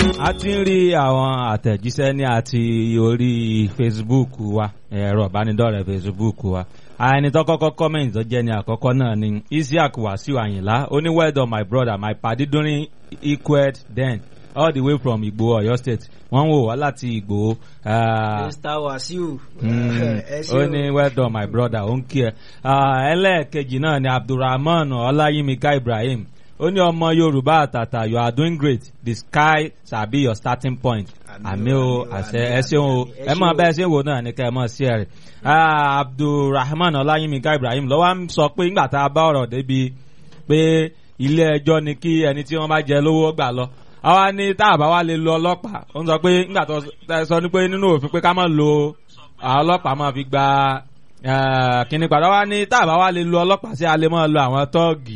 a ti ń rí àwọn àtẹ̀jíṣẹ́ ní àti orí Facebook wa ẹ̀rọ ìbánidọ́rẹ̀ẹ́ Facebook wa ẹni tó kọ́kọ́ comment tó jẹ́ ní àkọ́kọ́ náà ni Isiaq Wasiu Ayinla ó ní well done my brother my padi during equed then all the way from Igbo Ọ̀yọ́ state wọ́n ń wò wá láti Igbo. Mr Wasiu. ó ní well done my brother ó ń kí ẹ. ẹlẹ́ẹ̀kejì náà ni Abdulrahman Ọláyímíká Ibrahim ó ní ọmọ Yorùbá àtàtà you are doing great the sky shall be your starting point àmì o àṣẹ ẹ ṣeun o ẹ mọ bẹ́ẹ̀ ṣe wò náà ní ká ẹ mọ̀ sí ẹ rẹ̀ Abdulrahman Ọláyímíká Ibrahim ló wá ń sọ pé ńgbà tá a bá ọ̀rọ̀ débi pé ilé ẹjọ́ ni kí ẹni tí wọ́n bá jẹ lówó gbà lọ àwa ní tá a bá wá lè lo ọlọ́pàá ó ń sọ pé ńgbà tó sọ ní pé nínú òfin pé ká má lo ọlọ́pàá máa fi gba kíní padà wá ní tá a bá wá lè lo ọlọ́pàá sí a lè máa lo àwọn tọ́ọ̀gì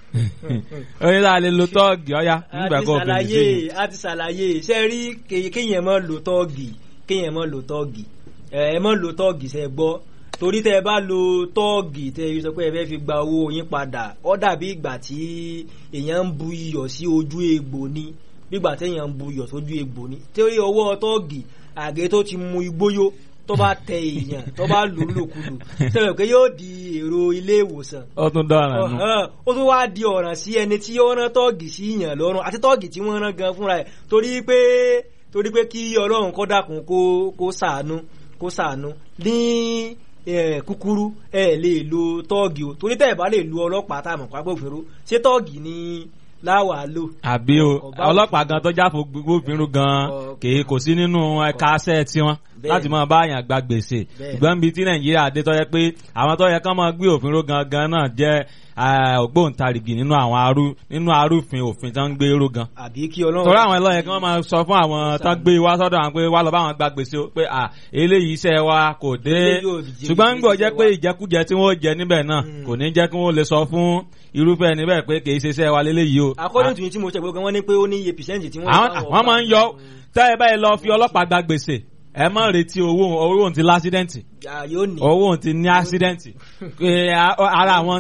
oyin tá a lè lo tọ́ọ̀gì ọ̀ya nígbà kó o fi ṣe. a ti ṣàlàyé ṣe rí kéèyàn mọ́ lo tọ́ọ̀gì kéèyàn mọ́ lo tọ́ọ̀gì ẹ mọ́ lo tọ́ọ̀gì ṣe gbọ́ torí tẹ ẹ bá lo tọ́ọ̀gì tẹ ẹ sọ pé ẹ fẹ́ fi gba owó yín padà ó dàbí ìgbà tí èèyàn ń bu iyọ̀ sí ojú egbò ni bígbà téèyàn ń bu iyọ̀ sójú egbò ni torí ọwọ́ tọ́ọ̀gì àgé tó ti mu igbóyó tó bá tẹ èèyàn tó bá lò lòkulò sẹ́wọ̀n pé yóò di èrò ilé ìwòsàn. ó tún dọ̀ràn nù. ó tún wáá di ọ̀ràn sí ẹni tí ó rán tọ́ọ̀gì sí yàn lọ́rùn àti tọ́ọ̀gì tí wọ́n rán gan fúnra ẹ̀ torí pé torí pé kí ọlọ́run kó dákun kó kó ṣàánú kó ṣàánú ní kúkúrú ẹ lè lo tọ́ọ̀gì o torí tẹ́ ẹ bá lè lo ọlọ́pàá tá a mọ̀ pápá òfin ro ṣé tọ́ọ̀gì ni láwà lò. àbí o ọlọ́pàá gan tó jáfo gbófinró gan kì í kò sí nínú ẹ̀ka aṣẹ́ tiwọn láti máa bá àyàn gba gbèsè ìgbọ́n bíi tí nàìjíríà dé tó yẹ pé àwọn tó yẹ kán máa gbé òfin ró gangan náà jẹ́ ògbóǹtarìgì nínú àwọn arú nínú arúfin òfin tó ń gbé ró gan. àbí kí ọlọ́run. torí àwọn ẹlọ́yẹ kí wọ́n máa sọ fún àwọn tó gbé wá sọ́dọ̀ àwọn pé wá lọ bá wọn gba gbèsè pé à eléyìí iṣẹ́ wa kò dé ṣùgbọ́n ń gbọ́ jẹ́ pé ìjẹkújẹ tí wọ́n jẹ níbẹ̀ náà kò ní jẹ́ kí wọ́n lè sọ fún irúfẹ́ ẹni bẹ́ẹ̀ pé kì í ṣe iṣẹ́ wa léléyìí o. according to tí mo ṣe gbogbo wọn ní pé ó ní iye percent tí wọ́n. àwọn máa ń yọ tẹ́ ẹ báyìí lọ fi ọlọ́pàá gba gbèsè ẹ má retí owó owó ti lásídẹ́ǹtì owó ti ní ásídẹ́ǹtì ara àwọn